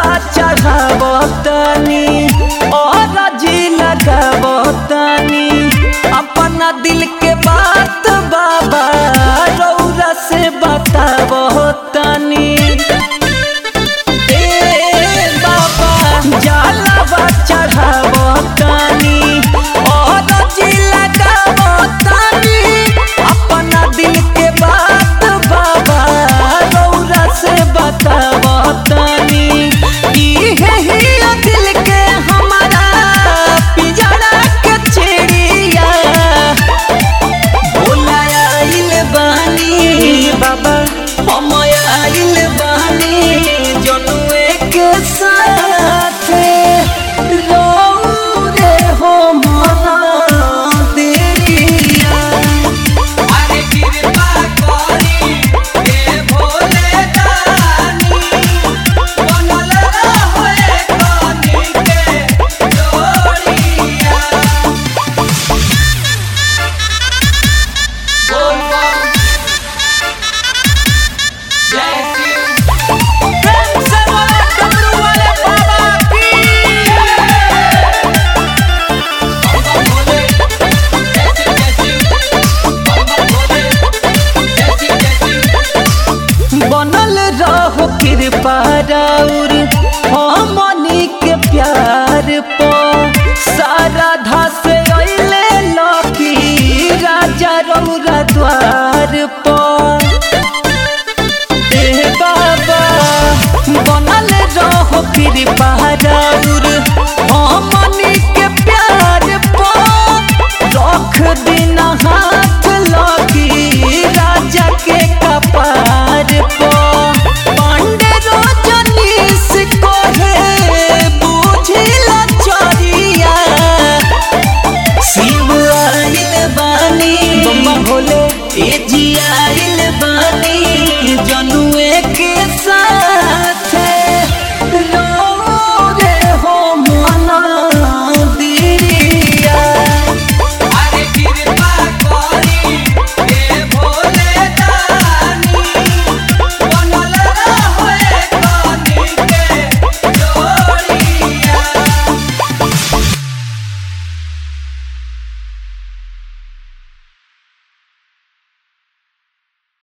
जलावा चढ़ावतनी और जी लगावतनी अपना दिल के बात बाबा रौरा से बतावतनी ए बाबा जलावा चढ़ावतनी और जी लगावतनी अपना दिल के बात बाबा रौरा से बतावतनी इहे हिया दिल के हमारा पिजड़ा के चिड़िया भोला आइल बानी बाबा हम आइल बानी जनुए के साथ रे हो मना देरिया अरे कृपा करी हे भोले दानी बनल रहे कनी के डोरिया बोल बम जय शिव प्रेम से बोलो डमरू वाले बाबा की बम भोले जय शिव जय शिव बम भोले जय शिव जय शिव बनल रहो कृपा राउर हमनी के प्यार प सारा धस अइले लकी राजा रौरा द्वार प ए बाबा बनल रहो कृपा